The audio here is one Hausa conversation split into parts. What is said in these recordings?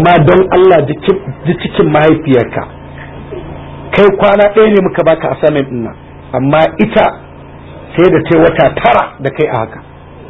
amma don Allah ji cikin mahaifiyarka kai kwana ɗaya ne muka baka assignment ɗin nan amma ita sai da ta wata tara da kai a haka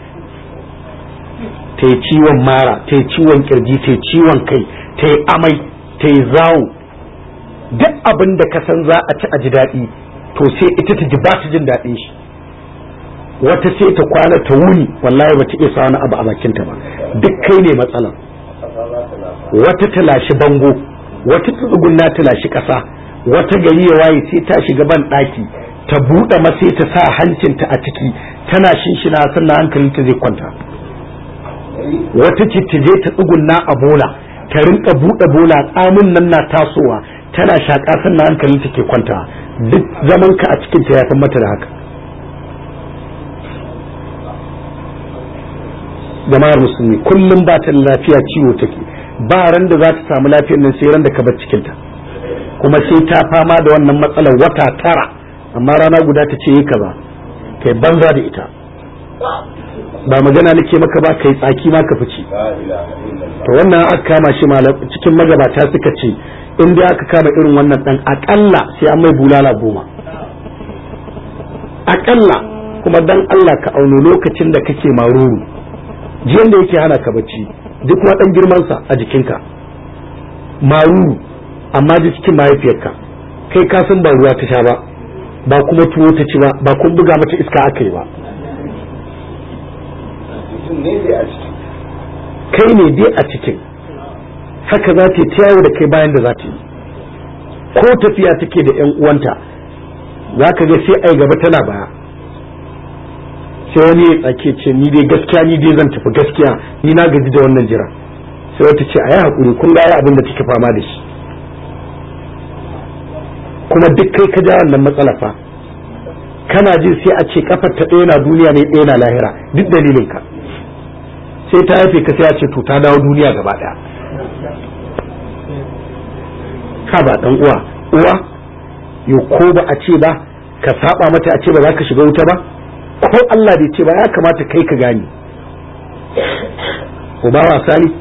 ta yi ciwon mara ta yi ciwon kirji ta yi ciwon kai ta yi amai ta yi zawo duk abin da ka san za a ci a ji daɗi to sai ita ta ji ba ta jin daɗin shi wata sai ta kwana ta wuni wallahi ba ta iya wani abu a bakinta ba duk kai ne matsalar wata ta lashi bango wata ta tsugunna ta lashi ƙasa wata gari ya waye sai ta shiga ban ɗaki ta buɗe masai ta sa hancinta a ciki tana shinshina sannan hankalinta zai kwanta wata ce ta je ta tsugunna a bola ta rinka buɗe bola tsamin nan na tasowa tana shaƙa sannan hankalinta ke kwanta duk zaman ka a cikin ta ya san mata da haka jama'ar musulmi kullum ba ta lafiya ciwo take ba ran da za ta samu lafiyar nan sai ran da ka bar cikinta kuma sai ta fama da wannan matsalar wata tara amma rana guda ta ce yi kaza kai banza da ita ba magana nake maka ba kai tsaki ma ka fice to wannan aka kama shi cikin magabata suka ce in dai aka kama irin wannan dan akalla sai an mai bulala goma akalla kuma dan Allah ka auno lokacin da kake maruru jiyan da yake hana ka bacci duk kuma dan girman sa a jikinka maruru amma ji cikin mahaifiyarka kai ka san ba ruwa ta sha ba ba kuma tuwo ta ci ba ba kun buga mata iska aka yi ba kai ne dai a cikin haka za ta yi yawo da kai bayan da za ta yi ko tafiya take da yan uwanta za ka ga sai ai gaba tana baya sai wani ya tsake ce ni dai gaskiya ni dai zan tafi gaskiya ni na gaji da wannan jira sai wata ce a yi haƙuri kun ga abin da take fama da shi kuma duk kai ka ja wannan matsala fa kana jin sai a ce kafar ta ɗaya na duniya ne ɗaya na lahira duk dalilin ka sai ta haife ka sai a ce to ta dawo duniya gaba ɗaya ka ba dan uwa uwa yo ko ba a ce ba ka saba mata a ce ba za ka shiga wuta ba ko Allah bai ce ba ya kamata kai ka gane uba wasa ne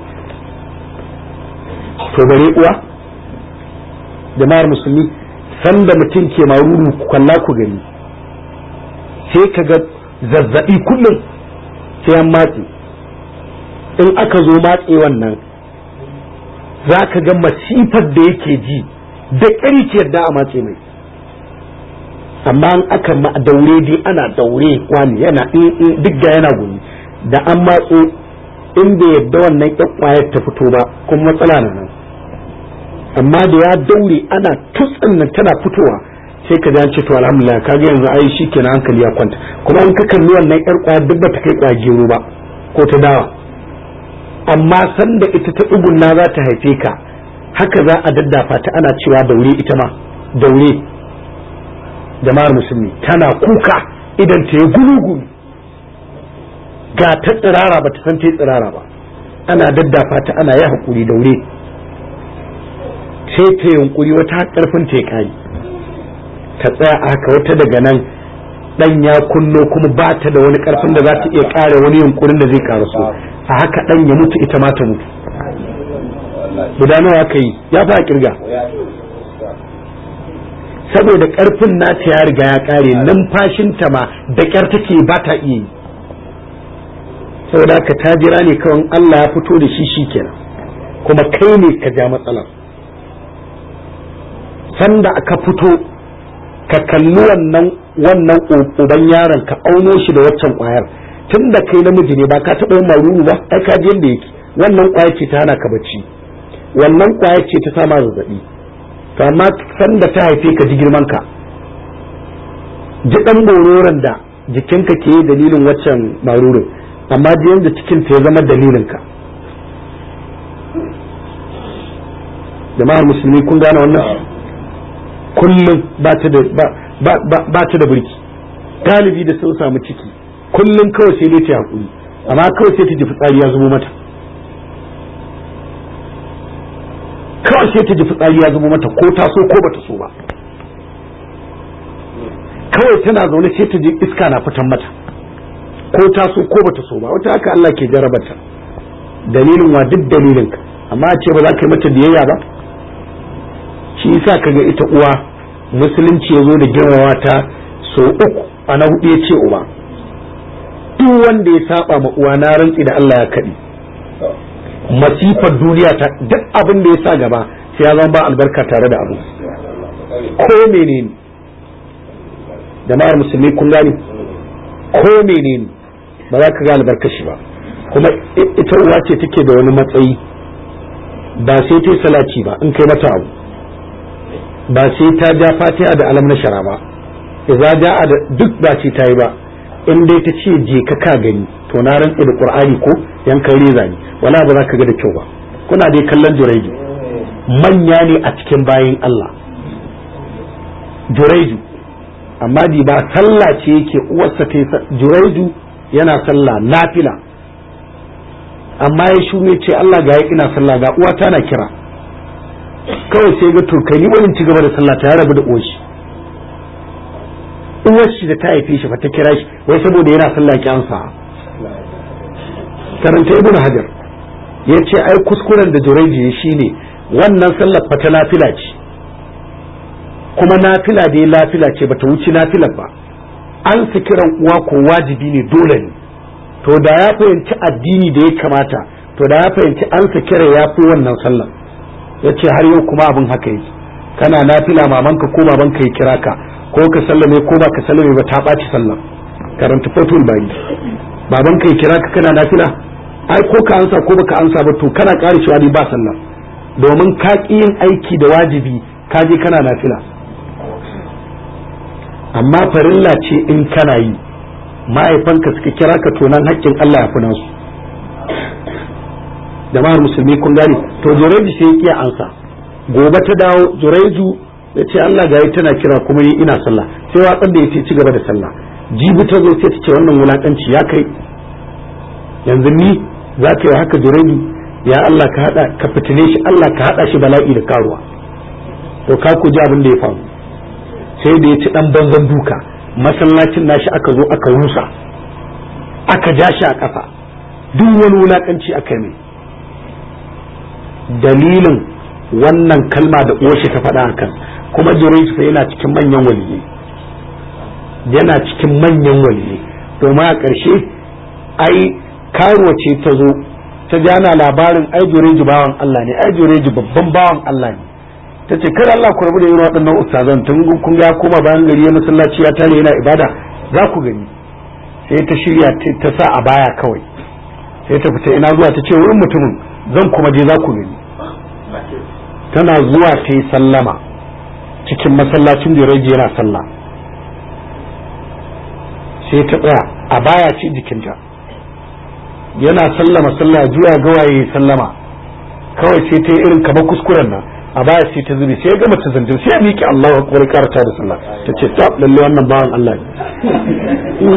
to bare uwa jama'ar musulmi sanda mutum ke maruru kwalla ku gani sai ka ga zazzabi kullum sai an matse in aka zo matse wannan za ka ga masifar da yake ji da ƙari ke yadda a matse mai amma in aka ma daure dai ana daure wani yana duk da yana gumi da an matso in bai yadda wannan ƙwayar ta fito ba kuma matsala na nan amma da ya daure ana tutsin nan tana fitowa sai ka ce to alhamdulillah ka ga yanzu ai shi kenan hankali ya kwanta kuma in ka kalli wannan ƴar ƙwayar duk ba ta kai ƙwayar gero ba ko ta dawa amma sanda ita ta tsugunna za ta haife ka haka za a daddafa ta ana cewa daure ita ma daure jama'ar musulmi tana kuka idan ta yi gulugu ga ta tsirara ba ta san ta yi tsirara ba ana daddafa ta ana yi haƙuri daure sai ta yunkuri wata ƙarfin ta kai ta tsaya a haka wata daga nan dan ya kunno kuma ba ta da wani ƙarfin da za ta iya ƙara wani yunkurin da zai karaso a haka dan ya mutu ita ma ta mutu guda nawa aka yi ya fa kirga saboda karfin nata ya riga ya kare numfashinta ma da kyar take ba ta iya yi saboda ka ta jira ne kawai Allah ya fito da shi shikenan kuma kai ne ka ja matsalar sanda aka fito ka kalli wannan wannan uban yaron ka auno shi da waccan kwayar tun da kai namiji ne ba ka taɓa yin maruru ba ai ka ji yadda yake wannan kwayar ce ta hana ka bacci wannan kwayar ce ta sama zazzabi to amma sanda ta haife ka ji girman ka ji dan bororon da jikinka ke dalilin waccan marurin amma ji yanda cikin ta ya zama dalilin ka jama'ar musulmi kun gane wannan kullum ba ta da ba ta da burki galibi da sun samu ciki kullum kawai sai dai ta hakuri amma kawai sai ta ji fitsari ya zubo mata kawai sai ta ji fitsari ya zubo mata ko ta so ko bata so ba kawai tana zaune sai ta ji iska na fitan mata ko ta so ko bata so ba wata haka Allah ke jarabata dalilin wa duk dalilin ka amma a ce ba za ka yi mata biyayya ba shi yasa kaga ita uwa musulunci ya zo da girmama ta so uku a na hudu ya ce uba duk wanda ya saba ma uwa na rantsi da Allah ya kaɗi masifar duniya ta duk abin da ya sa gaba sai ya zama ba albarka tare da abu ko menene jama'ar musulmi kun gani ko menene ba za ka ga albarkar shi ba kuma ita uwa ce take da wani matsayi ba sai ta salaci ba in kai mata abu ba sai ta ja fatiha da alam na shara ba idza ja'a da duk ba ce ta yi ba in dai ta ce je ka ka gani to na rantsa da qur'ani ko yankan reza ne wala ba za ka ga da kyau ba kuna dai kallon juraiju manya ne a cikin bayin Allah juraiju amma di ba sallah ce yake uwarsa ta juraiju yana sallah nafila amma ya shume ce Allah ga ina sallah ga uwa tana kira kawai sai ga to kai ni wani ci gaba da sallah ta ya rabu da uwashi uwar shi da ta haife shi fa ta kira shi wai saboda yana sallah ki ansa karanta ibnu hajar ya ce ai kuskuren da jureji shine wannan sallar fa ta nafila ce kuma nafila da ya lafila ce bata wuce nafilar ba an su kiran uwa ko wajibi ne dole ne to da ya fahimci addini da ya kamata to da ya fahimci an su kira ya fi wannan sallar ya ce har yau kuma abin haka yake kana nafila mamanka ko babanka ya kira ka ko ka sallame ko ba ka sallame ba ta ɓaci sallar karanta fatul bari babanka ya kira ka kana nafila ai ko ka ansa ko baka ansa ba to kana ƙara cewa ni ba sallar domin ka ƙi yin aiki da wajibi ka je kana nafila amma farilla ce in kana yi ma'aifanka suka kira ka to nan haƙƙin Allah ya fi nasu jama'ar musulmi kun gane to jureju sai ya kiya ansa gobe ta dawo jureju ya ce Allah ga tana kira kuma ni ina sallah sai watsar da ya ci gaba da sallah jibi ta zo sai ta ce wannan wulakanci ya kai yanzu ni za ka yi haka jureju ya Allah ka hada ka fitine shi Allah ka hada shi bala'i da karuwa to ka ku ji abin da ya faru sai da ya ci dan banzan duka masallacin nashi aka zo aka rusa aka ja shi a ƙasa duk wani wulakanci aka mai dalilin wannan kalma da uwarshi ta faɗa hakan kuma Jurayj fa yana cikin manyan waliyyi yana cikin manyan waliyyi domin a ƙarshe ai karuwa ce ta zo ta jana labarin ai Jurayj bawan Allah ne ai Jurayj babban bawan Allah ne ta ce kada Allah ku rabu da irin waɗannan ustazan tun kun ga koma bayan gari ya masallaci ya tare yana ibada za ku gani sai ta shirya ta sa a baya kawai sai ta fita ina zuwa ta ce wurin mutumin zan kuma je za ku gani tana zuwa ta yi sallama cikin masallacin da rage yana sallah sai ta tsaya a baya ce jikinta yana sallama sallah juya gawaye sallama kawai sai ta yi irin kamar kuskuren nan a baya sai ta zubi sai ya gama ta zanjin sai ya miƙe Allahu akbar karata da sallah ta ce ta lalle wannan bawan Allah ne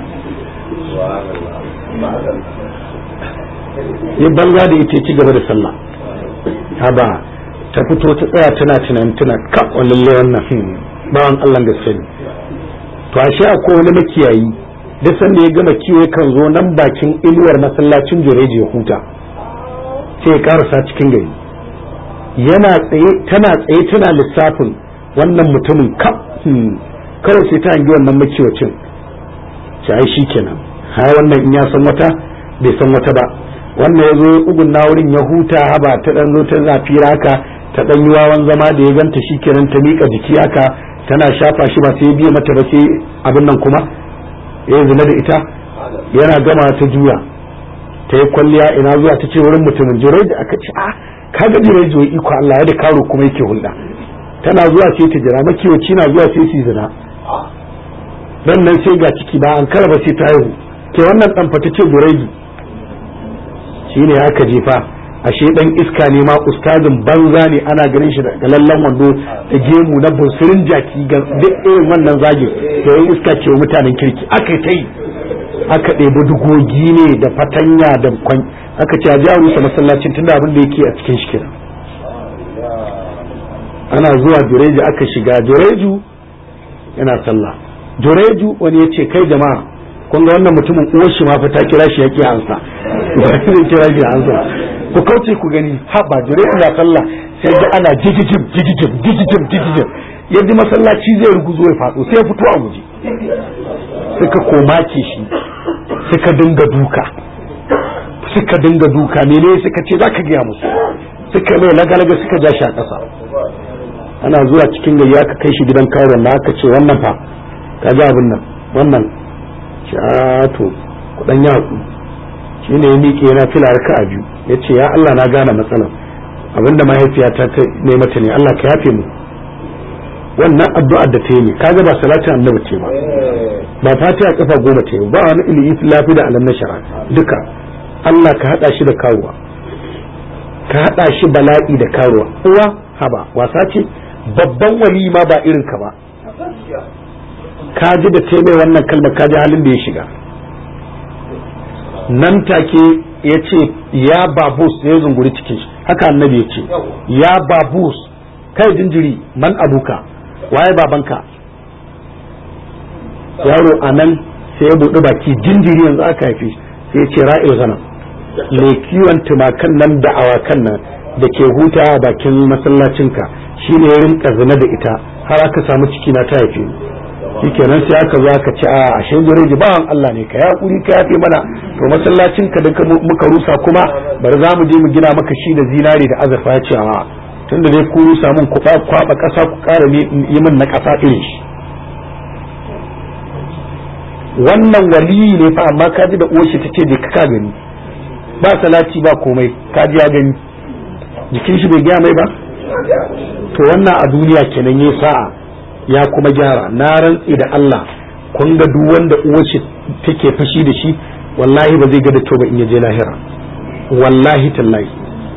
ya banza da ita ci gaba da sallah haba ta fito ta tsaya tana tunan tuna ka lalle wannan bawan Allah da sani to ashe akwai wani makiyayi da sanda ya gama kiwo kan zo nan bakin inuwar masallacin jureji ya huta sai ya karasa cikin gari yana tsaye tana tsaye tana lissafin wannan mutumin ka kawai sai ta hangi wannan makiwacin ce ai shi kenan ha wannan in ya san wata bai san wata ba wannan ya zo ugun na wurin ya huta haba ta dan zo ta zafi haka ta dan yi wawan zama da ya ganta shi kenan ta miƙa jiki haka tana shafa shi ba sai biya mata ba sai abin nan kuma ya zina da ita yana gama ta juya ta yi kwalliya ina zuwa ta ce wurin mutumin jirai da aka ce a kaga jirai zuwa iko Allah ya da karo kuma yake hulɗa tana zuwa sai ta jira makiwaci na zuwa sai su zina dan nan sai ga ciki ba an karaba sai ta haihu ke wannan dan fata ce jirai shine aka jefa ashe dan iska ne ma ustazin banza ne ana ganin shi da lallan wando da gemu na bunsurin jaki ga duk irin wannan zagin da yayin iska ke wa mutanen kirki aka ta yi aka ɗebi dugogi ne da fatanya da kwan aka ce a ji a rusa masallacin tunda abin da yake a cikin shi kenan ana zuwa jureju aka shiga jureju yana sallah jureju wani ya ce kai jama'a kun ga wannan mutumin uwar shi ma fa ta kira shi yake ansa ba zai kira shi ansa ku kauce ku gani ha ba jure ina sallah sai ga ana jigijim jigijim jigijim jigijim yadda masallaci zai ruguzo ya faɗo sai ya fito a guje suka komake shi suka dinga duka suka dinga duka mene suka ce za ka gaya musu suka mai lagalaga suka ja shi a ƙasa ana zuwa cikin gari aka kai shi gidan karuwan na aka ce wannan fa ka ji abin nan wannan to kudan ya haku shi ne ya miƙe yana fila raka a biyu ya ce ya Allah na gane matsalar abinda mahaifiyata ta ne mata ne Allah ka yafe mu wannan addu'ar da ta yi ne kaga ba salatin annabi ce ba ba fatiha kafa goma ta yi ba wani ilimi lafi da alam na shara duka Allah ka hada shi da karuwa ka hada shi bala'i da karuwa uwa haba wasa ce babban wali ma ba irin ka ba ka ji da ta mai wannan kalmar ka ji halin da ya shiga nan take ya ce ya babus ya zunguri cikin shi haka annabi ya ce ya babus kai jinjiri man abuka waye babanka yaro a nan sai ya buɗi baki jinjiri yanzu aka haife sai ya ce ra'il gana mai kiwon tumakan nan da awakan nan da ke huta a bakin masallacinka shine ya rinka zina da ita har aka samu ciki na ta haife shikenan sai aka zo aka ce a ashe gureji bawan Allah ne ka yakuri ka yafe mana to masallacin ka da muka rusa kuma bari za mu je mu gina maka shi da zinari da azurfa ya ce a tunda dai ku rusa mun ku kwaba kasa ku kara yi min na kasa irin shi wannan waliyi ne fa amma ka ji da uwar shi tace je ka gani ba salati ba komai ka ji ya gani jikin shi bai gaya mai ba to wannan a duniya kenan yayi sa'a ya kuma gyara na rantsi da Allah kun ga duk wanda uwace take fashi da shi wallahi ba zai ga da to ba in yaje lahira wallahi tallahi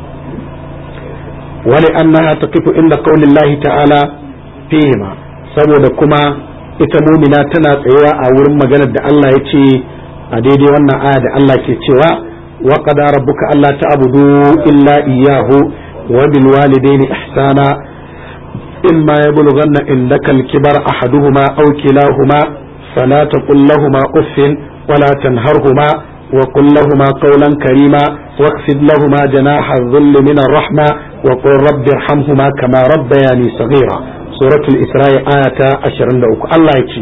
wali annaha taqifu inda qaulillahi ta'ala fihima saboda kuma ita mumina tana tsayawa a wurin maganar da Allah ya ce a daidai wannan aya da Allah ke cewa wa qada rabbuka alla ta'budu illa iyyahu wa bil walidayni ihsana إما يبلغن عندك الكبر أحدهما أو كلاهما فلا تقل لهما أف ولا تنهرهما وقل لهما قولا كريما واخفض لهما جناح الذل من الرحمة وقل رب ارحمهما كما ربياني صغيرا سورة الإسراء آية أشرن لأك الله يكي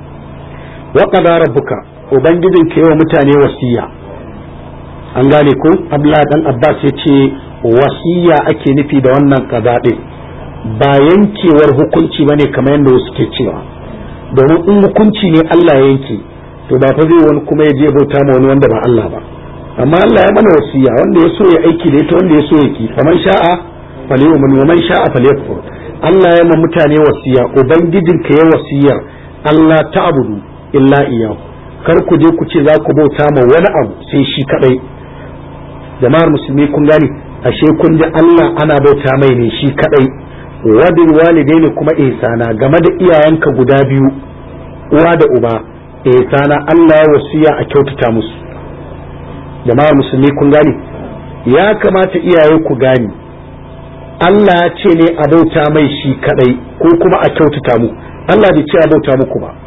وقضى ربك وبنجدك يوم متاني وسيا an gane ko Abdullah dan Abbas ya ce wasiya ake nufi da wannan kaza din ba yankewar hukunci bane kamar yadda wasu ke cewa domin in hukunci ne Allah ya yanke to ba fa zai wani kuma ya je bauta ma wani wanda ba Allah ba amma Allah ya mana wasiya wanda ya so ya aiki da ita wanda ya so ya ki faman sha'a falyu'min wa man sha'a falyakfur Allah ya ma mutane wasiya ubangijinka ya wasiya Allah ta'budu illa iyyahu kar ku je ku ce za ku bauta ma wani abu sai shi kadai jama'ar musulmi kun gani ashe kun ji Allah ana bauta mai ne shi kadai wadin walidaini kuma ihsana game da iyayenka guda biyu uwa da uba ihsana Allah ya wasiya a kyautata musu jama'ar musulmi kun gani ya kamata iyaye ku gani Allah ya ce ne a bauta mai shi kadai ko kuma a kyautata mu Allah bai ce a bauta muku ba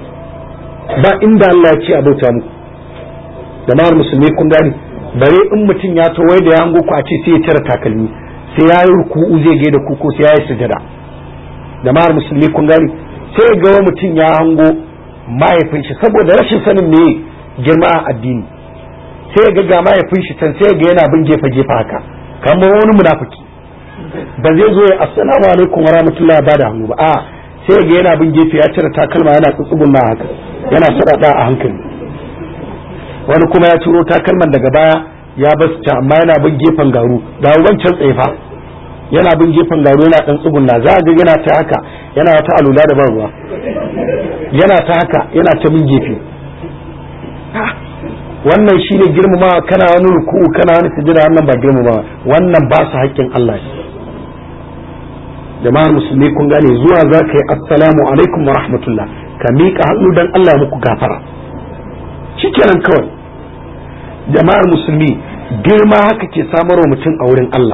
ba inda Allah ya ce a bauta muku jama'ar musulmi kun gani bare in mutum ya to wai da ya hango ku a ce sai ya cire takalmi sai ya yi ruku'u zai ga da kuko sai ya yi sujada jama'ar musulmi kun gani sai ga wa mutum ya hango mahaifin shi saboda rashin sanin me girma a addini sai ga ga mahaifin shi can sai ga yana bin gefe gefe haka kamar wani munafiki ba zai zo ya assalamu alaikum wa rahmatullahi ba da hannu ba a sai ga yana bin gefe ya cire takalma yana tsutsugun na haka yana sadada a hankali wani kuma ya ciro takalman daga baya ya basu can amma yana bin gefen garu ga wancan tsefa yana bin gefen garu yana dan tsugunna za a ga yana ta haka yana ta alula da ban ruwa yana ta haka yana ta bin gefe wannan shine girmamawa kana wani ruku'u kana wani sujada wannan ba girmamawa wannan ba su haƙƙin Allah ne jama'ar musulmi kun gane zuwa za ka yi assalamu alaikum wa rahmatullah ka miƙa hannu dan Allah muku gafara shikenan kawai jama'ar musulmi girma haka ke samarwa mutum a wurin Allah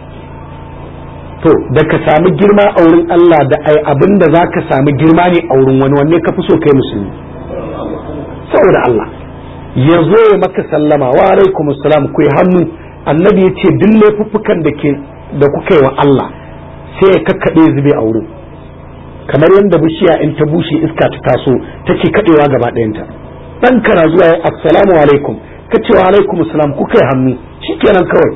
to da ka sami girma a wurin Allah da ai abin da za ka sami girma ne a wurin wani wanne ka fi so kai musulmi saboda Allah ya zo ya maka sallama wa alaikum assalam ku yi hannu annabi ya ce duk laifuffukan da ke da kuka yi wa Allah sai ya kakkaɗe zube a wurin kamar yadda bishiya in ta bushe iska ta taso take kaɗewa gaba ɗayanta dan kana zuwa ya assalamu alaikum ka ce wa alaikum assalam kuka yi hannu shikenan kawai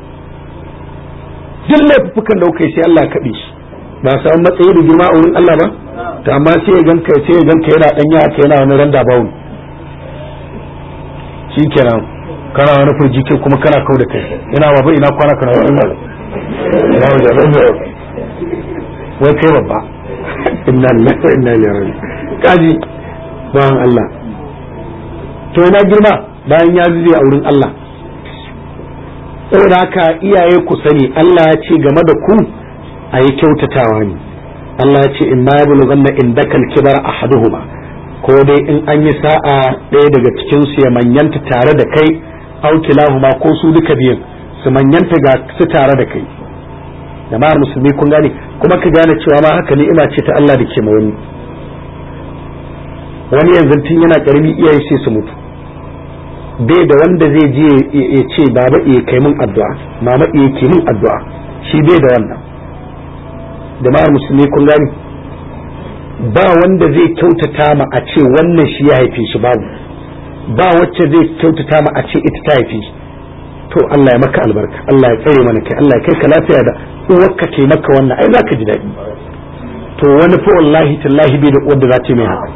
duk laifuffukan da kuka yi sai Allah ya kaɗe shi ba samu matsayi da girma a wurin Allah ba to amma sai ya ganka sai ya ganka yana dan yaka yana wani randa bawun shikenan kana wani furji kai kuma kana kau da kai ina baba ina kwana kana wani ina ina wajen wai kai babba inna lillahi wa inna ilaihi raji'un kaji bayan Allah to ina girma bayan ya zube a wurin Allah saboda haka iyaye ku sani Allah ya ce game da ku a yi kyautatawa ne Allah ya ce in ma yabu ganna in dakal kibar ahaduhuma ko dai in an yi sa'a ɗaya daga cikin su ya manyanta tare da kai au kilahuma ko su duka biyun su manyanta ga su tare da kai jama'ar musulmi kun gane kuma ka gane cewa ma haka ni'ima ce ta Allah da ke ma wani wani yanzu tun yana karami iyaye sai su mutu bai da wanda zai je ya ce baba iya kai min addu'a mama iya ke min addu'a shi bai da wannan jama'ar musulmi kun gani ba wanda zai kyautata ma a ce wannan shi ya haife shi babu ba wacce zai kyautata ma a ce ita ta haife shi to Allah ya maka albarka Allah ya tsare mana kai Allah ya kai ka lafiya da uwarka ke maka wannan ai zaka ji daɗi to wani fa wallahi tallahi bai da uwar da za ta mai haka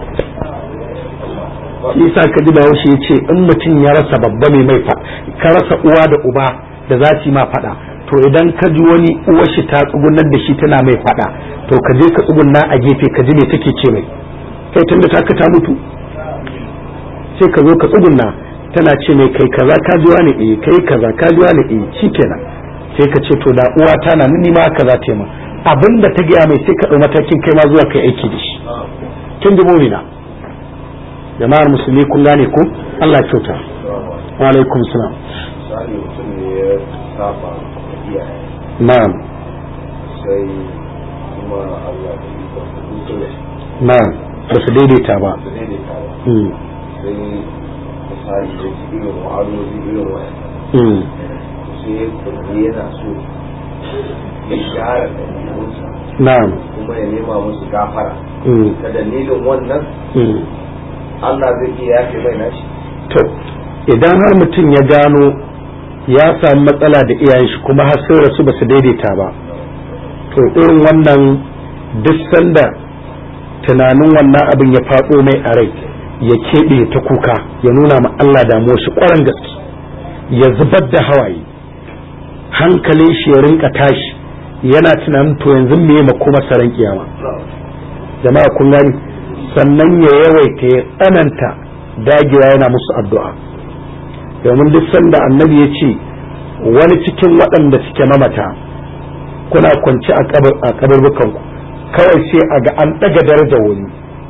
yasa ka ji bahaushe ya ce in mutum ya rasa babba mai mai ka rasa uwa da uba da za su yi ma faɗa to idan ka ji wani uwar shi ta tsugunar da shi tana mai faɗa to ka je ka tsugunna a gefe ka ji me take ce mai kai tunda ta ta mutu sai ka zo ka tsugunna tana ce mai kai kaza ka ji wani eh kai kaza ka ji wani eh shikenan sai ka ce to da uwa ta na ni ma kaza ta ma abinda ta gaya mai sai ka ɗau matakin kai ma zuwa kai aiki da shi kin ji mumina jama'ar musulmi kun gane ko Allah ya kyauta wa alaikum salam misali mutum ne ya saba iyaye na'am sai kuma Allah da yi ba su da shi na'am ba su daidaita ba su daidaita ba Mm, sai misali da ji irin wa'azozi irin wa'yan mm, sai ya kurbi yana so ya gyara ɗabi'unsa na'am kuma ya nema musu gafara mm, ta dalilin wannan mm. Allah zai iya yafe mai nashi to idan har mutum ya gano ya samu matsala da iyayen shi kuma har sun rasu ba su daidaita ba to irin wannan duk sanda tunanin wannan abin ya faɗo mai a rai ya keɓe ta kuka ya nuna ma Allah damuwar shi ƙwarar gaske ya zubar da hawaye hankalin shi ya rinka tashi yana tunanin to yanzu me ma kuma saran kiyama jama'a kun gani sannan ya yawaita ya tsananta dagewa yana musu addu'a domin duk sanda annabi ya ce wani cikin waɗanda suke mamata kuna kwanci a kaburbukanku kawai sai a ga an ɗaga daraja wani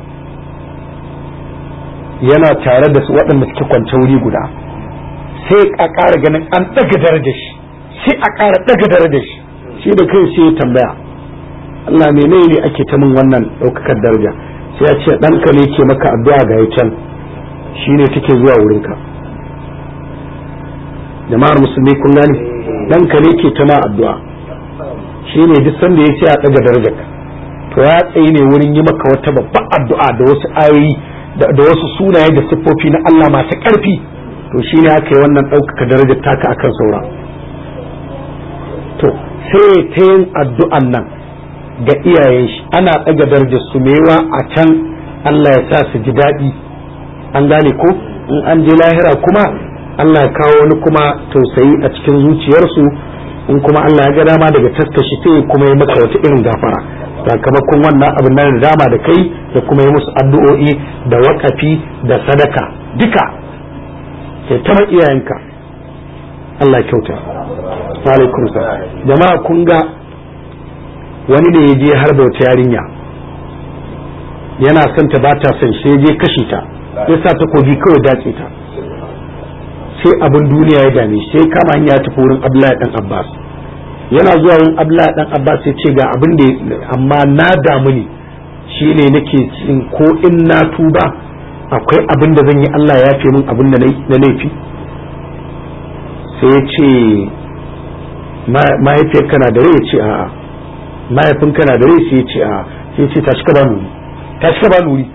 yana tare da su waɗanda suke kwance wuri guda sai a ƙara ganin an ɗaga daraja shi sai a ƙara ɗaga daraja shi shi da kai sai ya tambaya Allah menene ake ta min wannan ɗaukakar daraja sai ya ce ɗanka ne ke maka addu'a ga ya can shi ne take zuwa wurinka jama'ar musulmi kun gane ɗanka ne ke ta ma addu'a shi ne duk sanda ya ce a ɗaga darajarka to ya tsaye ne wurin yi maka wata babban addu'a da wasu ayoyi da wasu sunaye da siffofi na Allah masu ƙarfi to shi ne aka yi wannan ɗaukaka darajar taka akan saura to sai ta yin addu'an nan ga iyayen shi ana ɗaga darajar su mewa a can Allah ya sa su ji daɗi an gane ko in an je lahira kuma Allah ya kawo wani kuma tausayi a cikin zuciyarsu in kuma Allah ya ga dama daga taskashi sai kuma ya maka wata irin gafara sakamakon wannan abin nan da dama da kai da kuma yi musu addu'o'i da wakafi da sadaka duka sai ta iyayenka Allah ya kyauta wa alaikum salam jama'a kun ga wani da ya je har da wata yarinya yana son ta bata son shi ya je kashe ta ya sa takobi kawai dace ta sai abin duniya ya dame shi sai kama hanya ta wurin Abdullahi dan Abbas yana zuwa wurin Abdullahi dan Abbas ya ce ga abin da amma na damu ne shine nake cin ko in na tuba akwai abin da zan yi Allah ya fi min abin da na laifi sai ya ce mahaifiyar kana da rai ya ce a'a mahaifin kana da rai sai ya ce a'a sai ya ce tashi ka ba nuri tashi ka ba nuri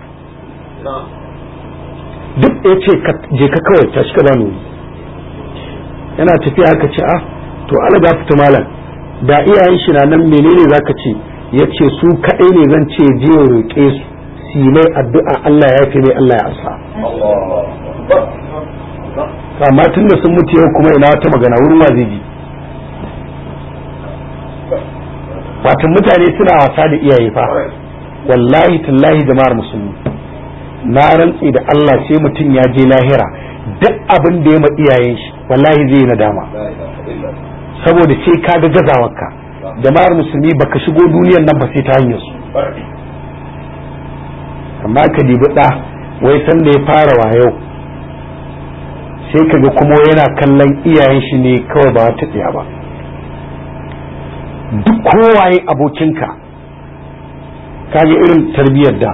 duk ya ce je ka kawai tashi ka ba nuri yana tafiya aka ce a to ala ga fita malam da iyayen shi na nan menene zaka ce ya ce su kaɗai ne zan ce je roƙe su si mai addu'a Allah ya fi mai Allah ya asa amma tun da sun mutu yau kuma ina wata magana wurin wa zai bi watan mutane suna wasa da iyaye fa wallahi tallahi jama'ar musulmi na rantsi da Allah sai mutum ya je lahira duk abin da ya ma iyayen shi wallahi zai yi nadama saboda sai ka ga gazawarka jama'ar musulmi baka shigo duniyar nan ba sai ta hanyar su amma ka dibi ɗa wai san da ya fara wayo sai ka ga kuma yana kallon iyayen shi ne kawai ba ta tsaya ba duk kowaye abokinka kaga irin tarbiyyar da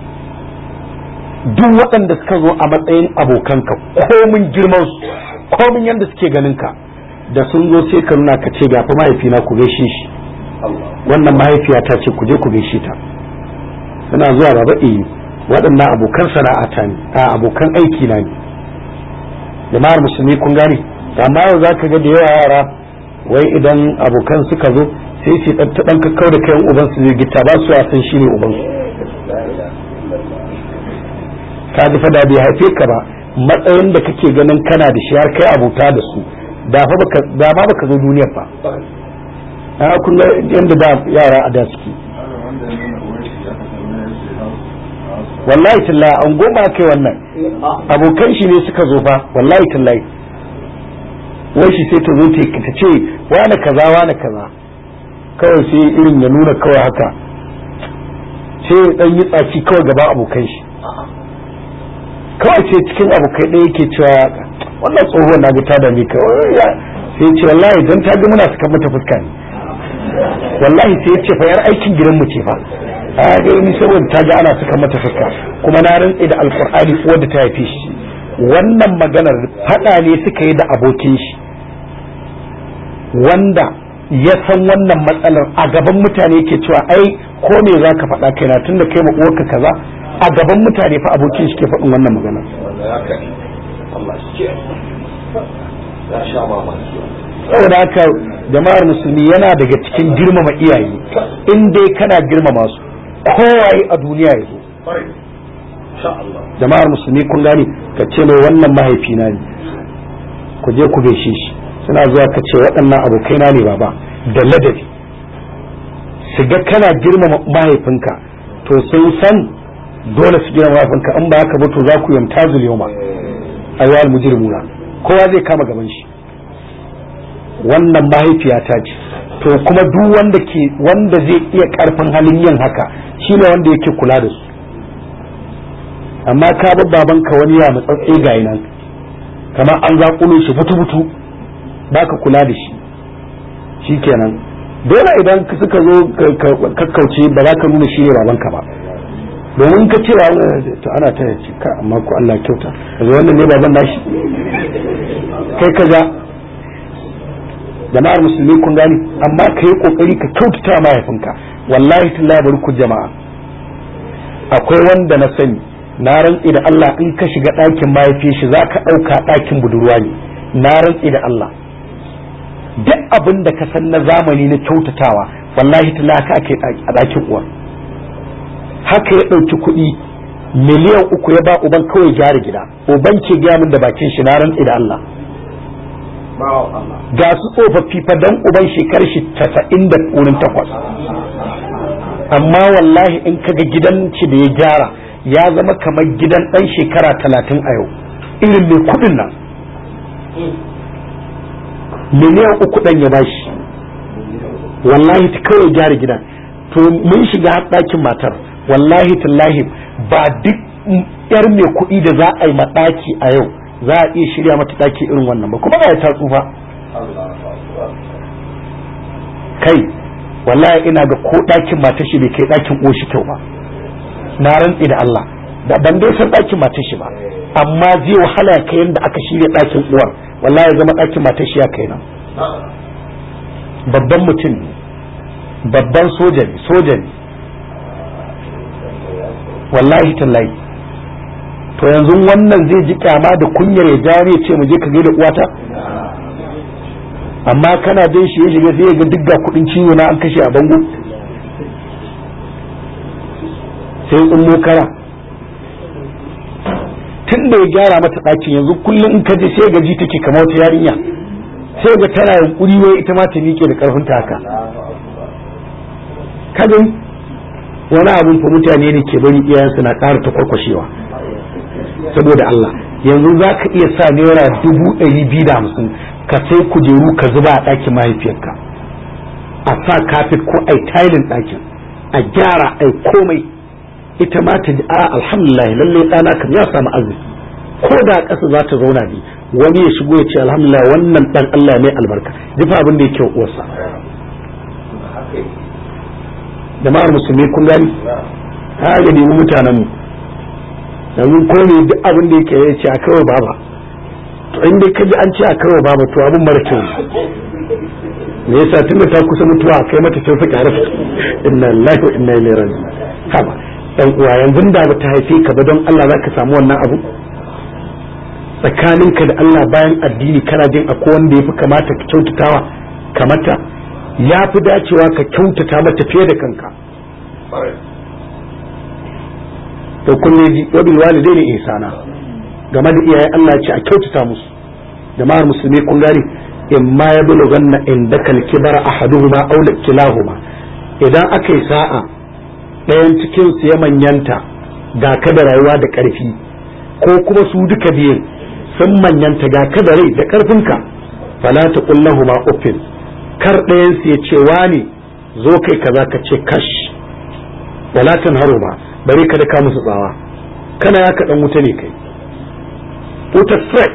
duk waɗanda suka zo a matsayin abokanka komin girman su komin yadda suke ganin ka da sun zo sai ka nuna ka ce gafi mahaifina ku gaishe shi wannan mahaifiya ta ce ku je ku gaishe ta suna zuwa baba eh waɗannan abokan sana'ata ne a abokan aiki na ne jama'ar musulmi kun gane amma yau zaka ga da yawa yara wai idan abokan suka zo sai ce ta dan kakkau da kayan uban su zai gita ba su a san shine uban su ka ji fada bai haife ka ba matsayin da kake ganin kana da shi har kai abuta da su da fa baka da ma baka zo duniyar ba a kun ga yanda da yara a da suke wallahi tallahi an goma kai wannan abokan shi ne suka zo fa wallahi tallahi wai shi sai ta zo ta ce wane kaza wane kaza kawai sai irin ya nuna kawai haka sai ya dan yi tsaki kawai gaba abokan shi kawai sai cikin abokai ɗaya yake cewa wannan tsohuwar na ga ta da mi kawai sai ce wallahi dan ta ga muna suka mata fuska ne wallahi sai ya ce fa yar aikin gidan mu ce fa a ga ni saboda ta ga ana suka mata fuska kuma na rantse da alkur'ani wadda ta haife shi wannan maganar fada ne suka yi da abokin shi wanda ya san wannan matsalar a gaban mutane ke cewa ai ko me za ka faɗa kaina tun da kai uwarka kaza a gaban mutane fa abokin shi ke faɗin wannan maganar saboda haka jama'ar musulmi yana daga cikin girmama iyaye in dai kana girmama su kowaye a duniya ya zo jama'ar musulmi kun gane ka ce mai wannan mahaifina ne ku je ku gaishe shi suna zuwa ka ce waɗannan abokaina ne baba da ladabi su ga kana girmama mahaifinka to sun san dole su girmama mahaifinka in ba haka ba to za ku yamta zuliyoma ayyuhal mujrimuna kowa zai kama gaban shi wannan mahaifiyata ce to kuma duk wanda ke wanda zai iya karfin halin yin haka shine wanda yake kula da su amma ka bar babanka wani ya matsatsi ga nan kamar an zaƙulo shi butu-butu baka kula da shi shikenan dole idan suka zo kakkauce ba za ka nuna shi ne babanka ba domin ka ce to ana ta yace ka amma ko Allah kyauta kaga wannan ne baban nashi kai ka ja jama'ar musulmi kun gani amma ka yi kokari ka kyautata mahaifinka wallahi tallahi bari ku jama'a akwai wanda na sani na rantsi da Allah in ka shiga ɗakin mahaifiyar shi za ka ɗauka ɗakin budurwa ne na rantsi da Allah duk abin da ka san na zamani na kyautatawa wallahi tallahi haka ake a ɗakin uwar haka ya ɗauki kuɗi miliyan uku ya ba uban kawai gyara gida uban ke gaya min da bakin shi na rantsi da Allah ga su tsofaffi fa dan uban shekarar shi casa'in da wurin takwas amma wallahi in kaga gidan ci da ya gyara ya zama kamar gidan dan shekara talatin a yau irin mai kudin nan miliyan uku dan ya bashi wallahi ta kawai gyara gidan to mun shiga ɗakin matar wallahi tallahi ba duk yar mai kuɗi da za a yi maɗaki a yau za a iya shirya mata ɗaki irin wannan ba kuma ba ta tsufa kai wallahi ina ga ko ɗakin matar shi bai kai ɗakin oshi kyau ba na rantsi da Allah da ban dai san ɗakin matar shi ba amma zai wahala kai yadda aka shirya ɗakin uwar wallahi ya zama ɗakin matar shi ya kai nan babban mutum ne babban soja ne soja ne wallahi tallahi to yanzu wannan zai ji kyama da kunyar ya jawo ya ce mu je ka gaida uwata amma kana jin shi ya shiga sai ya ga duk ga kudin ciwo na an kashe a bango sai tsummo kara tun da ya gyara mata ɗakin yanzu kullum in ka je sai gaji take kamar wata yarinya sai ga tana yunkuri wai ita ma ta miƙe da ƙarfin ta haka ka gani wani abun fa mutane ne ke bari iyayensu na ƙara ta kwarkwashewa saboda Allah yanzu za ka iya sa naira dubu ɗari biyu da hamsin ka sai kujeru ka zuba a ɗakin mahaifiyarka a sa kafet ko ai tailin ɗakin a gyara ai komai ita ma ta ji a alhamdulillah lallai ɗana kam ya samu arziki ko da ƙasa za ta zauna ne wani ya shigo ya ce alhamdulillah wannan ɗan Allah ne albarka jifa abin da yake uwarsa jama'ar musulmi kun gani ha ga nemi mutanen mu yanzu ko ne duk abin da yake ya ce a kawai baba to in dai kaji an ce a kawai baba to abin mara kyau me yasa tunda ta kusa mutuwa kai mata kyau fa kyara inna lillahi wa inna ilaihi raji'un haba dan uwa yanzu da ba ta haife ka ba don Allah zaka samu wannan abu tsakaninka da Allah bayan addini kana jin akwai wanda yafi kamata ka kyautatawa kamata ya fi dacewa ka kyautata mata fiye da kanka to kunne ji wabil walidaini ihsana game da iyaye Allah ce a kyautata musu jama'ar musulmi kun gani in ma ya bulughanna indaka al-kibara ahaduhuma aw kilahuma idan aka yi sa'a ɗayan cikin su ya manyanta ga ka da rayuwa da ƙarfi ko kuma su duka biyun sun manyanta ga ka da rai da ƙarfinka fala ta kullahuma uffin kar ɗayan su ya ce wani zo kai kaza ka ce kash wala tanharu ba bari ka daka musu tsawa kana ya kaɗan wuta ne kai wuta threat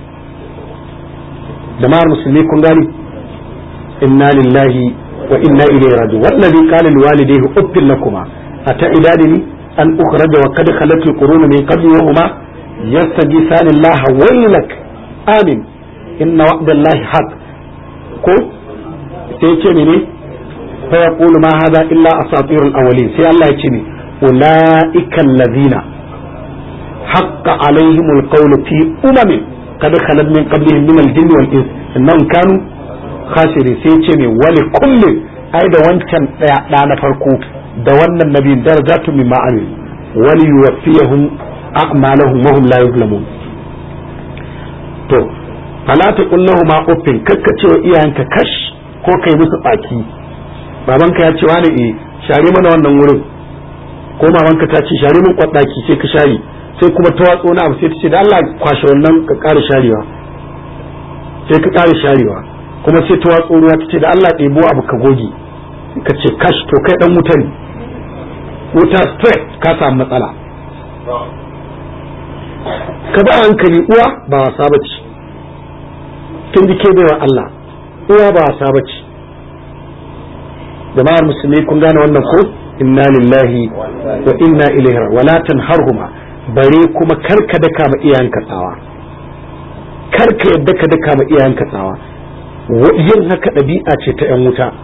jama'ar musulmi kun gani inna lillahi wa inna ilaihi raji'un wallazi qala liwalidayhi uffil lakuma ata'idani an ukhraja wa qad khalat alqurun min qabli wa huma yastaghithani allaha waylak amin inna wa'dallahi haqq ko sai ce ne fa yaqulu ma hadha illa asatirul awwalin sai Allah ya ce ne أولئك الذين حق عليهم القول في أمم قد خلت من قبلهم من الجن والإنس إنهم كانوا خاسرين سيتشمي ولكل أي da wancan ɗaya ɗa na farko da wannan nabiyin darajatu mimma amil wali yuwaffiyahum a'malahum wa hum la yuzlamun to fala ta kullahu ma uffin kakkace wa iyayenka kash ko kai musu baki babanka ya ce wani eh share mana wannan wurin ko mamanka ta ce share min kwadaki sai ka share sai kuma ta watso na abu sai ta ce da Allah kwashe wannan ka ƙara sharewa sai ka ƙara sharewa kuma sai ta watso ruwa ta ce da Allah ɗebo abu ka goge ka ce kash to kai dan wuta ne wuta straight ka samu matsala ka ba hankali uwa ba wasa bace kin ji ke baiwa Allah uwa ba wasa bace jama'ar musulmi kun gane wannan ko inna lillahi wa inna ilaihi wala tanharhuma bare kuma karka daka ma iyayenka tsawa karka yadda ka daka ma iyayenka tsawa yin haka ɗabi'a ce ta 'yan wuta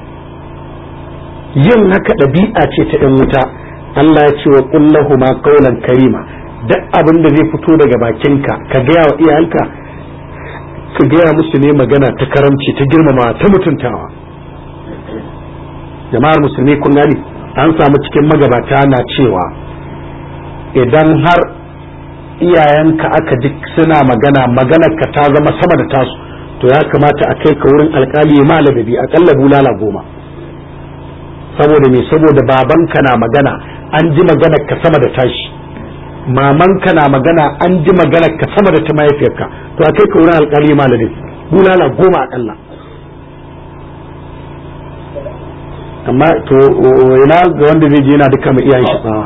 yin haka ɗabi'a ce ta 'yan wuta Allah ya ce wa kullahuma qawlan karima duk abin da zai fito daga bakinka ka gaya wa iyayenka ka gaya musu ne magana ta karamci ta girmama ta mutuntawa jama'ar musulmi kun gani an samu cikin magabata na cewa idan har iyayenka aka ji suna magana maganar ka ta zama sama da tasu to ya kamata a kai ka wurin alkali ya maladabi akalla bulala goma saboda me saboda babanka na magana an ji maganar ka sama da tashi mamanka na magana an ji maganar ka sama da ta mahaifiyarka to a kai ka wurin alkali ya maladabi bulala goma akalla amma to ina ga wanda zai je yana duka mai iyayen shi tsawa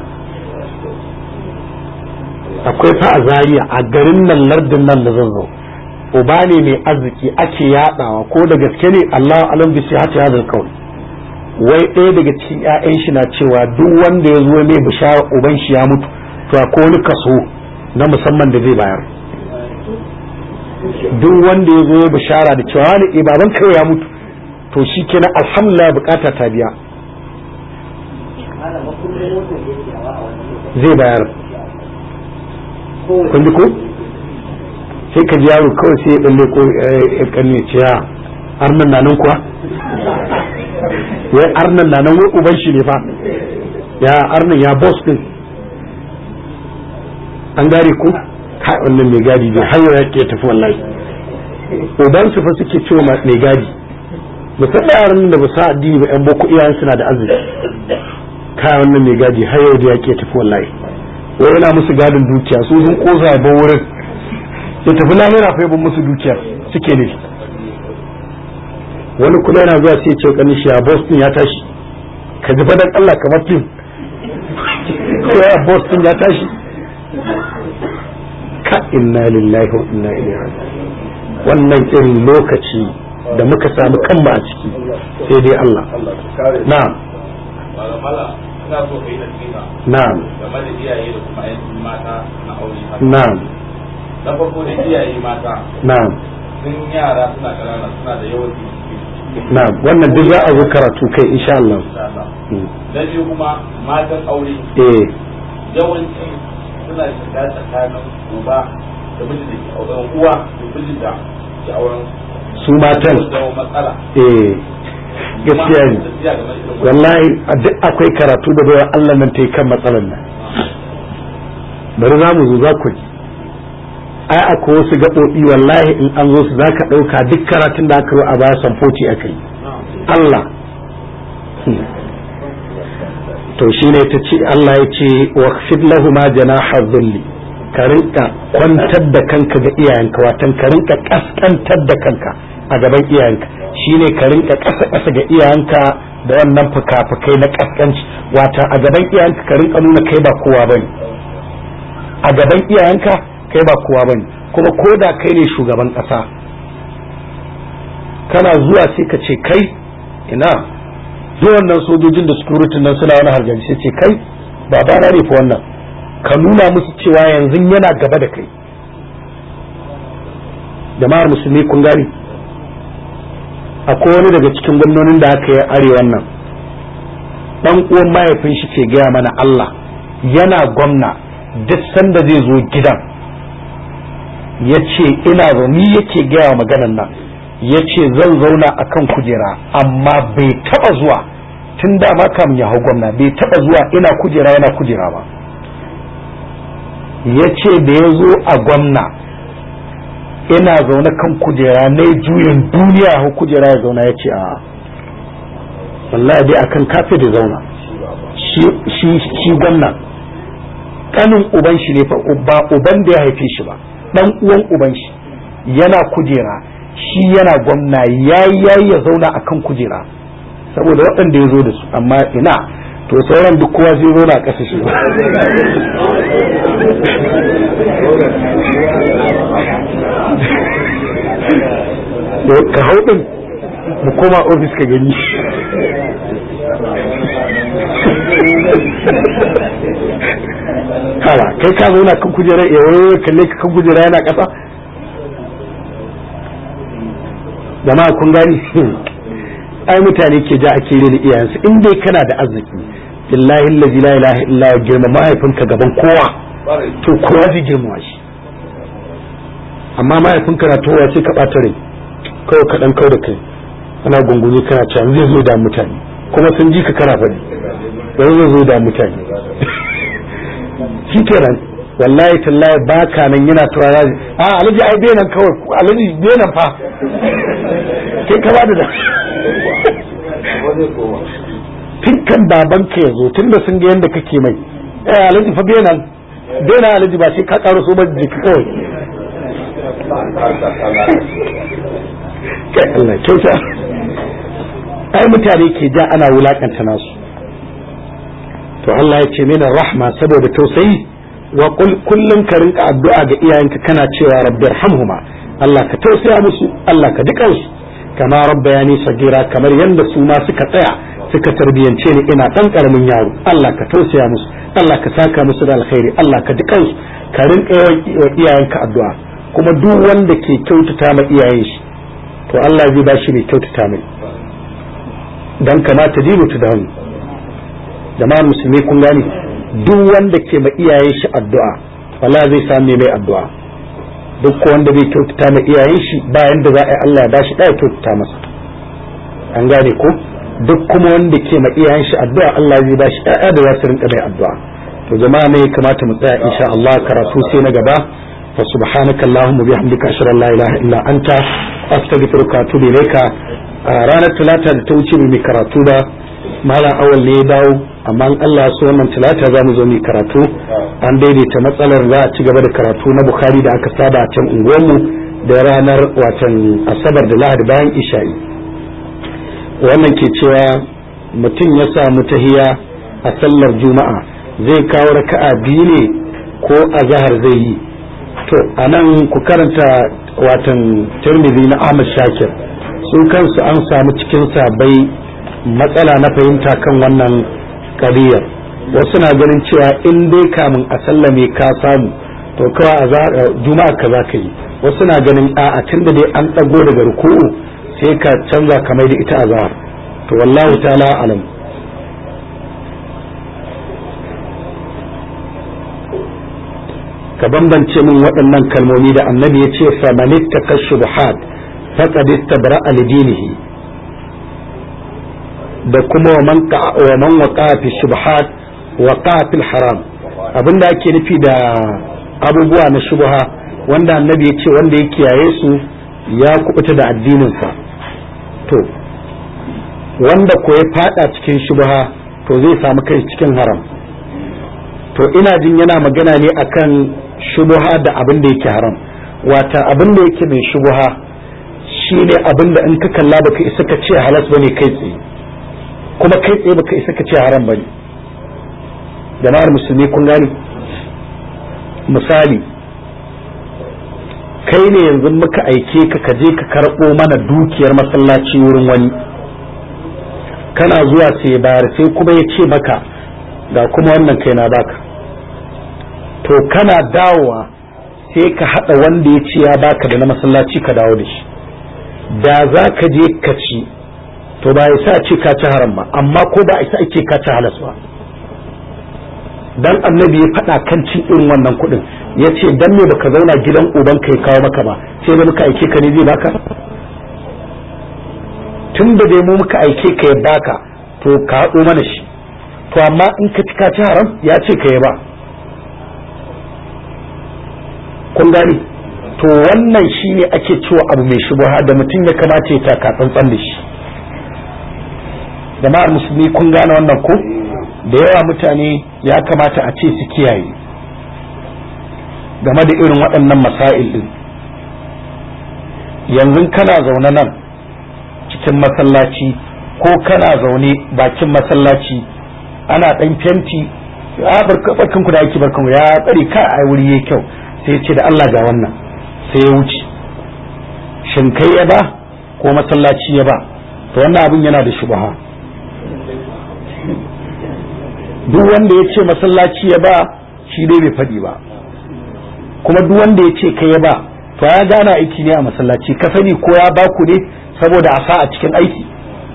akwai fa a zaria a garin nan lardin nan da zan zo uba ne mai arziki ake yadawa ko da gaske ne Allah alam bi sihati hadal qawl wai ɗaya daga cikin ƴaƴan shi na cewa duk wanda ya zo mai bishara uban shi ya mutu to akwai wani kaso na musamman da zai bayar duk wanda ya zo ya bishara da cewa wani eh baban kawai ya mutu to shi kenan alhamdulillah bukata ta biya zai bayar kun ji ko sai ka ji yaro kawai sai ya balle ko ya kanne ce ya arnan na nan kuwa wai arnan na nan wai uban shi ne fa ya arnan ya boss din an gare ku kai wannan mai gadi bai har ya ke tafi wallahi uban su fa suke cewa mai gadi musamman yaran da ba sa addini ba yan boko iyayen suna da arziki kai wannan mai gadi har yau da ya ke tafi wallahi wai yana musu gadin dukiya su sun kosa ya bar wurin ya tafi lahira fa ya musu dukiya suke ne wani kuma yana zuwa sai ce kanin shi a Boston ya tashi ka ji fadan Allah kamar fim ko a Boston ya tashi ka inna lillahi wa inna ilaihi raji'un wannan irin lokaci da muka samu kanmu a ciki sai dai Allah na'am ina so ka yi nasiha na'am game da iyaye da kuma ainihin mata na aure haka. na'am na farko da iyaye mata na'am sun yara suna ƙanana suna da yawan jiki na'am wannan duk za a zo karatu kai insha Allah insha Allah Mm. na biyu kuma matan aure eh yawanci suna shiga tsakanin uba da mijin da ke auren uwa da mijin da ke auren su matan su zama matsala eh gaskiya ne Kuma tafiya game da irin wannan. wallahi a duk akwai karatu da bayan Allah nan ta yi kan matsalar nan bari za mu zo za ku ji ai akwai wasu gaɓoɓi wallahi in an zo su za ka ɗauka duk karatun da aka yi a baya samfoci aka yi Allah Hmm. to shine ta ce Allah ya ce waqfid lahuma janaha dhulli ka rinka kwantar da kanka ga iyayenka watan ka rinka kaskantar da kanka a gaban iyayenka shine ka rinka kasa kasa ga iyayenka da wannan fuka-fukai na kaskanci wata a gaban iyayenka ka rinka nuna kai ba kowa bane a gaban iyayenka kai ba kowa bane kuma ko da kai ne shugaban kasa kana zuwa sai ka ce kai ina duk wannan sojojin da security nan suna wani hargari sai ce kai babana ne fa wannan ka nuna musu cewa yanzu yana gaba da kai jama'ar musulmi kun gani akwai wani daga cikin gwamnonin da aka yi arewan nan dan uwan mahaifin shi ke gaya mana Allah yana gwamna duk sanda zai zo gidan ya ce ina zo ni yake gaya wa maganan nan ya ce zan zauna a kan kujera amma bai taba zuwa tun da ma kamun ya hau gwamna bai taba zuwa ina kujera yana kujera ba ya ce da ya zo a gwamna ina zaune kan kujera na juyin duniya hau kujera ya zauna ya ce a wallahi dai akan kafe da zauna shi gwamna kanin uban shi ne fa ba uban da ya haife shi ba dan uwan uban shi yana kujera shi yana gwamna yayi yayi ya zauna akan kujera saboda waɗanda ya zo da su amma ina to sauran duk kowa zai zauna a ƙasa shi ka hau ɗin mu koma ofis ka gani hawa kai ka zauna kan kujera ya wayo kalle ka kan kujera yana ƙasa jama'a kun gani ai mutane ke ja ake rena iyayensu in dai kana da arziki billahi allazi la ilaha illa huwa girma mahaifinka gaban kowa to kowa zai girma shi amma mahaifinka na towa sai ka ɓata rai kawai ka dan kau da kai ana gungumi kana cewa zai zo da mutane kuma sun ji ka kana faɗi yanzu zai zo da mutane shi kenan wallahi tallahi ba ka nan yana turara a alhaji ai bai nan kawai alhaji bai nan fa kai ka bada da tun kan baban ka ya zo tun da sun ga yadda kake mai eh alhaji fa bai nan bai nan alhaji ba sai ka karo so ba jiki kawai kai Allah kyauta ai mutane ke ja ana wulakanta nasu to Allah ya ce mina rahma saboda tausayi wa kullum ka rinka addu'a ga iyayenka kana cewa rabbi irhamhuma Allah ka tausaya musu Allah ka dukan su kama rabbayani sagira kamar yanda su ma suka tsaya suka tarbiyance ni ina dan karamin yaro Allah ka tausaya musu Allah ka saka musu da alkhairi Allah ka dukan su ka rinka yawan iyayenka addu'a kuma duk wanda ke kyautata ma iyayen shi to Allah zai ba shi mai kyautata mai dan kamata dinu ta dawo jama'ar musulmi kun gane duk wanda ke ma iyayen shi addu'a wala zai samu mai addu'a duk wanda bai kyautata ma iyayen shi bayan da za a yi Allah ya bashi ɗaya kyautata masa an gane ko duk kuma wanda ke ma iyayen shi addu'a Allah zai bashi ɗaya da za su rinka mai addu'a to jama'a ne kamata mu tsaya insha Allah karatu sai na gaba fa subhanaka allahumma bihamdika ashhadu an la ilaha illa anta astaghfiruka wa atubu ilayka ranar talata da ta wuce mai karatu ba malam awal ne ya dawo amma in Allah so wannan talata za mu zo mu karatu an daidaita matsalar za a ci gaba da karatu na bukhari da aka saba a can unguwarmu da ranar watan asabar da lahadi bayan isha'i wannan ke cewa mutum ya samu tahiya a sallar juma'a zai kawo raka'a biyu ne ko azhar zai yi to anan ku karanta watan tirmidhi na Ahmad Shakir su kansu an samu cikin sabai matsala na fahimta kan wannan kadiyar wasu na ganin cewa in dai kamun a sallame ka samu to kawai a juma'a ka za ka yi wasu na ganin a'a tun da dai an ɗago daga ruku'u sai ka canza kamar da ita azhar to wallahu ta'ala alam ka bambance min waɗannan kalmomi da annabi ya ce famanitta kashubuhat faqad istabra'a lidinihi da kuma wa man wa man waqa fi shubuhat waqa fil haram abinda ake nufi da abubuwa na shubha wanda annabi ya ce wanda ya kiyaye su ya kubuta da addininsa to wanda ko ya fada cikin shubha to zai samu kai cikin haram to ina jin yana magana ne akan shubha da abin da yake haram wata abin da yake mai shubha shine abin da in ka kalla baka isa ka ce halas bane kai tsaye kuma kai tsaye baka isa ka ce haram bane jama'ar musulmi kun gani misali kai ne yanzu muka aike ka ka je ka karɓo mana dukiyar masallaci wurin wani kana zuwa sai bayar sai kuma ya ce maka ga kuma wannan kai na baka to kana dawowa sai ka haɗa wanda ya ce ya baka da na masallaci ka dawo da shi da za ka je ka ci to ba ya sa ce ka ci haram ba amma ko ba isa ake ka ci halas ba dan annabi ya faɗa kan cin irin wannan kuɗin ya ce dan me baka zauna gidan uban ka ya kawo maka ba sai da muka aike ka ne zai baka tun da dai mu muka aike ka ya baka to ka haɗo mana shi to amma in ka ci ka ci haram ya ce ka ya ba kun gani to wannan shine ake cewa abu mai shubuha da mutum ya kamata ya taka tsantsan da shi jama'ar musulmi kun gane wannan ko da yawa mutane ya kamata a ce su kiyaye game da irin waɗannan masail din yanzu kana zaune nan cikin masallaci ko kana zaune bakin masallaci ana ɗan fenti a barkan ku da ake barkan ya tsare ka a wuri yayi kyau sai ce da Allah ga wannan sai ya wuce shin kai ya ba ko masallaci ya ba to wannan abin yana da shubha duk wanda ya ce masallaci ya ba shi dai bai faɗi ba kuma duk wanda ya ce kai ya ba to ya gana aiki ne a masallaci ka sani ko ya ba ku ne saboda a sa a cikin aiki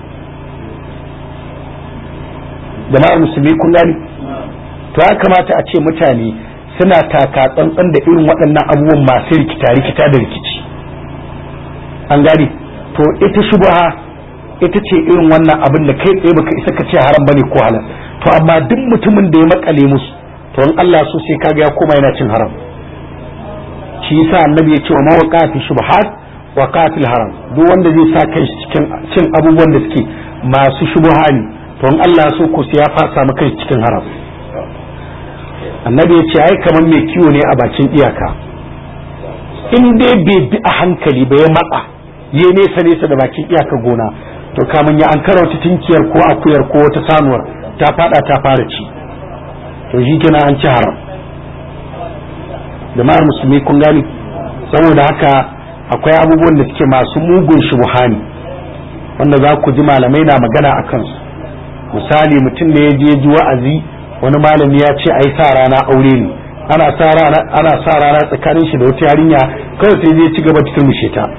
jama'ar musulmi kun gani to ya kamata a ce mutane suna taka tsantsan da irin waɗannan abubuwan masu rikita rikita da rikici an gani to ita shubha ita ce irin wannan abin da kai tsaye baka isa ka ce haram bane ko halal to amma duk mutumin da ya makale musu to in Allah so sai kaga ya koma yana cin haram shi yasa annabi ya ce wa mawaqa fi shubhat wa qatil haram duk wanda zai sa kai cikin cin abubuwan da suke masu shubha ne to in Allah so ko sai ya fasa maka cikin haram annabi ya ce ai kamar mai kiwo ne a bakin iyaka in dai bai bi a hankali ba ya matsa ya nesa nesa da bakin iyaka gona to kamun ya an wata tinkiyar ko akuyar ko wata sanuwar ta fada ta fara ci to shi kina an ci haram jama'ar musulmi kun gani saboda haka akwai abubuwan da suke masu mugun shubuhani wanda za ku ji malamai na magana a kansu misali mutum ne ya je ji wa'azi wani malami ya ce ai sa rana aure ne ana sa rana ana sa rana tsakanin shi da wata yarinya kawai sai zai ci gaba cikin mushe ta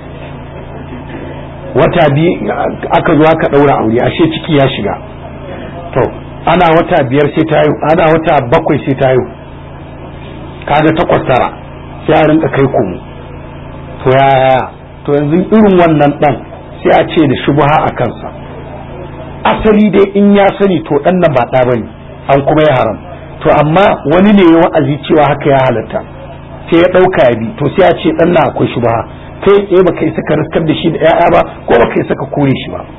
wata biyu aka zo aka daura aure ashe ciki ya shiga to ana wata biyar sai ta yi ana wata bakwai sai ta yi kaga takwas tara sai a rinka kai komo to yaya to yanzu irin wannan dan sai a ce da shubha a kansa asali dai in ya sani to dan nan ba ɗa bane an kuma ya haram to amma wani ne ya wa'azi cewa haka ya halatta sai ya ɗauka ya bi to sai a ce dan nan akwai shubha kai tsaye baka isa ka riskar da shi da 'ya'ya ba ko baka isa ka kore shi ba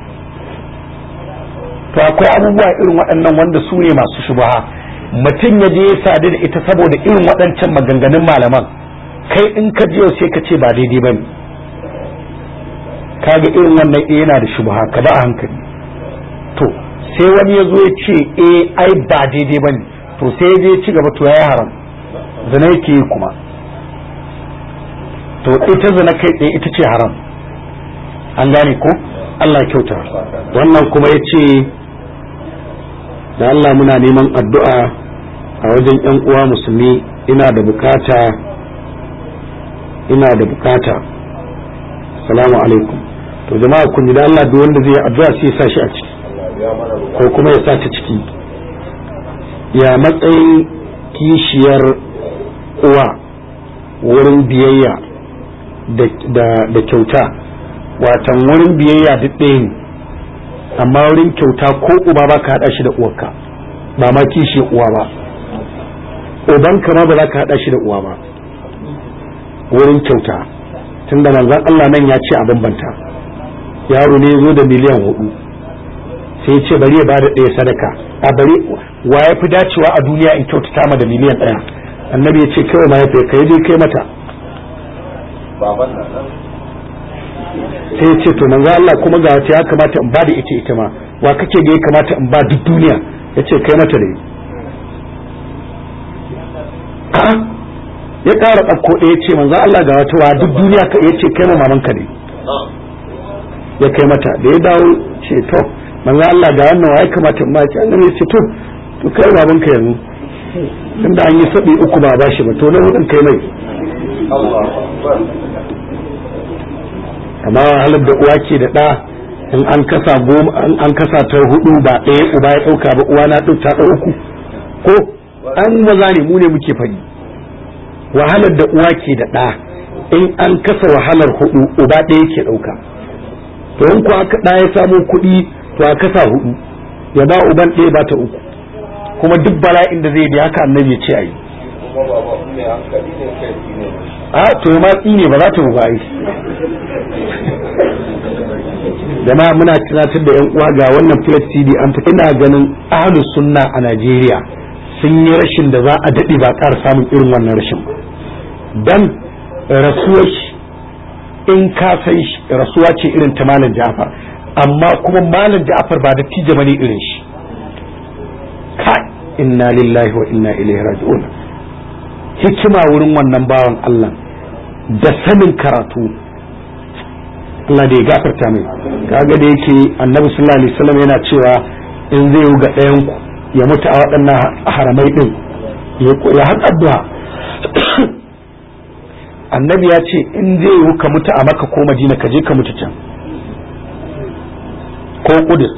to akwai abubuwa irin waɗannan wanda su ne masu shubha mutum ya je ya sadu da ita saboda irin waɗancan maganganun malaman kai in ka je sai ka ce ba daidai bane kaga irin wannan eh yana da shubha ka ba a hankali to sai wani ya zo ya ce eh ai ba daidai bane to sai ya je ya ci gaba to yayi haram zina yake yi kuma to ita zina kai tsaye ita ce haram an gane ko Allah ya kyauta wannan kuma ya ce da Allah muna neman addu'a a wajen ‘yan uwa musulmi ina da bukata ina da bukata salamu alaikum to jama'a kun ji da Allah duk wanda zai addu'a sai ya sa shi a ciki ko kuma ya sa ta ciki ya matsayin kishiyar uwa wurin biyayya da kyauta watan wurin biyayya duk ɗaya ne amma wurin kyauta ko uba ba ka haɗa shi da uwarka ba ma kishi uwa ba ubanka ma ba za ka haɗa shi da uwa ba wurin kyauta tun da manzan Allah nan ya ce a bambanta yaro ne zo da miliyan hudu sai ya ce bari ya ba da ɗaya sadaka a bari wa ya fi dacewa a duniya in kyautata ma da miliyan ɗaya annabi ya ce kawai ma ya fi kai dai kai mata sai ya ce to manzo Allah kuma ga wata ya kamata in ba da ita ita ma wa kake ga ya kamata in ba duk duniya ya ce kai mata da ya ƙara ɗauko ɗaya ce manzo Allah ga wata wa duk duniya ka ya ce kai ma mamanka ne ya kai mata da ya dawo ce to manzo Allah ga wannan wa ya kamata in ba ce annabi ya ce to to kai babanka yanzu tunda an yi sabi uku ba ba shi ba to na hudun kai mai amma halar da uwa ke da ɗa in an kasa goma an kasa ta hudu ba ɗaya uba ya ɗauka ba uwa na ɗauka ta uku ko an maza ne mu ne muke faɗi wahalar da uwa ke da ɗa in an kasa wahalar hudu uba ɗaya ke ɗauka to in ko aka ɗa ya samu kuɗi to a kasa hudu ya ba uban ɗaya ba ta uku kuma duk bala'in da zai bi haka annabi ya ce a yi a to ma tsine ba za ta buga ai jama'a muna tunatar da yan uwa ga wannan plate cd an fi ina ganin ahlus sunna a Najeriya sun yi rashin da za a daɗe ba ƙara samun irin wannan rashin ba dan rasuwar in ka san rasuwa ce irin ta malam Ja'far amma kuma malam Ja'far ba da tije bane irin shi kai inna lillahi wa inna ilaihi raji'un hikima wurin wannan bawan Allah da sanin karatu Allah da ya gafarta mai kaga da yake annabi sallallahu alaihi wasallam yana cewa in zai yi ga ɗayan ku ya mutu a waɗannan haramai din ya haɗa addu'a annabi ya ce in zai yi ka mutu a maka ko madina ka je ka mutu can ko kudus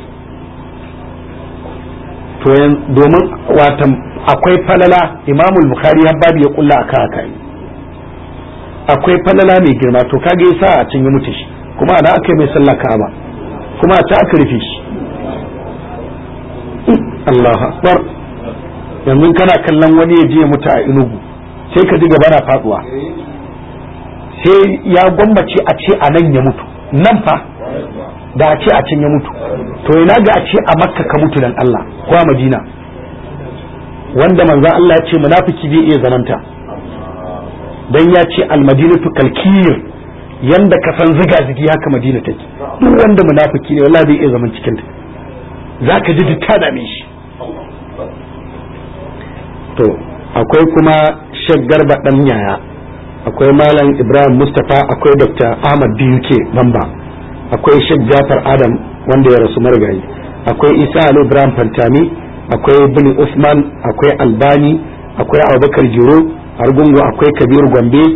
to domin watan akwai falala imamul bukhari har babu ya kulla aka haka akwai falala mai girma to kage yasa a cin ya mutu shi kuma ana aka mai sallah ka'aba kuma ta aka rufe shi Allahu akbar yanzu kana kallon wani ya je mutu a inugu sai ka ji gaba na faduwa sai ya gwammace a ce a nan ya mutu nan fa da a ce a can ya mutu to ina ga a ce a makka ka mutu dan Allah ko a madina wanda manzon Allah ya ce munafiki zai iya zamanta dan ya ce almadinatu kalkir yanda ka san ziga zigi haka madina take duk wanda munafiki ne wallahi zai iya zaman cikin ta zaka ji ta dame shi to akwai kuma shaggar dan yaya akwai malam ibrahim mustapha akwai dr ahmad buk bamba akwai shek jafar adam wanda ya rasu marigayi akwai isa ali ibrahim fantami akwai bin usman akwai albani akwai abubakar jiro argungu akwai kabir gombe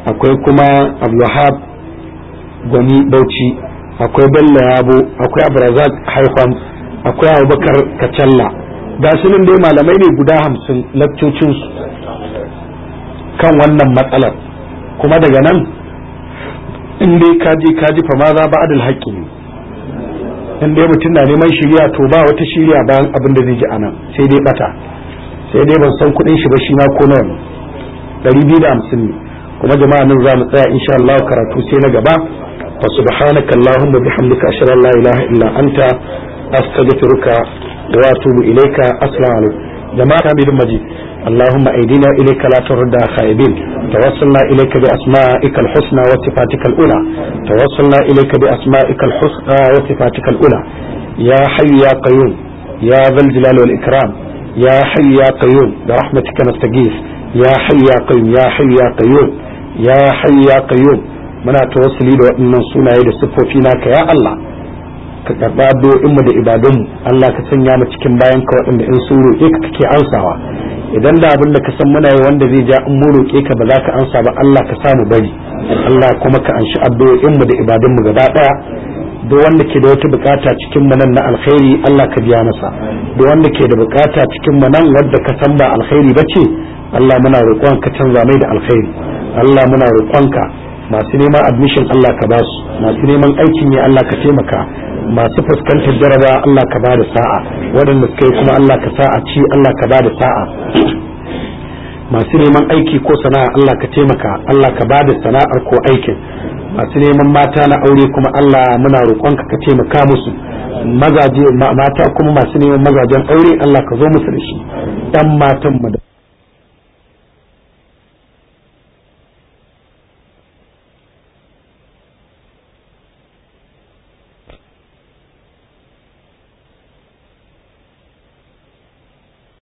akwai kuma abdulhab gwani bauchi akwai bello yabo akwai abrazak haifam akwai abubakar kacalla ga su nan dai malamai ne guda hamsin lakcocinsu kan wannan matsalar kuma daga nan in dai kaji kaji fa ma za ba adal haƙƙi ne in dai mutum na neman shirya to ba wata shirya bayan abin da zai ji anan sai dai bata sai dai ban san kuɗin shi ba shi ma ko nawa ne ɗari biyu da hamsin ne kuma jama'a nan za mu tsaya insha Allah karatu sai na gaba fa subhanaka allahumma bihamdika ashhadu an la ilaha illa anta astaghfiruka wa atubu ilayka assalamu alaikum jama'a ta bidin maji اللهم أيدينا إليك لا ترد خائبين توصلنا إليك بأسمائك الحسنى وصفاتك الأولى توصلنا إليك بأسمائك الحسنى وصفاتك الأولى يا حي يا قيوم يا ذا الجلال والإكرام يا حي يا قيوم برحمتك نستغيث يا حي يا قيوم يا حي يا قيوم يا حي يا قيوم muna tawassuli da waɗannan sunaye da siffofi naka ya Allah ka karɓa addu'o'inmu da ibadunmu Allah ka sanya mu cikin bayan ka waɗanda in sun roƙe ka kake ansawa idan da abin da ka san muna yi wanda zai ja in mu roƙe ka ba za ka ansa ba Allah ka samu bari Allah kuma ka anshi addu'o'inmu da ibadunmu gaba ɗaya duk wanda ke da wata bukata cikin mu nan na alkhairi Allah ka biya masa duk wanda ke da bukata cikin mu nan wadda ka san ba alkhairi bace Allah muna roƙon ka canza mai da alkhairi Allah muna roƙon ka masu neman admission Allah ka ba su masu neman aikin ya Allah ka taimaka masu fuskantar jaraba Allah ka ba da sa'a waɗanda suka yi kuma Allah ka sa'a ci Allah ka ba da sa'a masu neman aiki ko sana'a Allah ka taimaka Allah ka ba da sana'ar ko aikin masu neman mata na aure kuma Allah muna roƙonka ka taimaka musu mazaje mata kuma masu neman mazajen aure Allah ka zo musu da shi dan matan mu da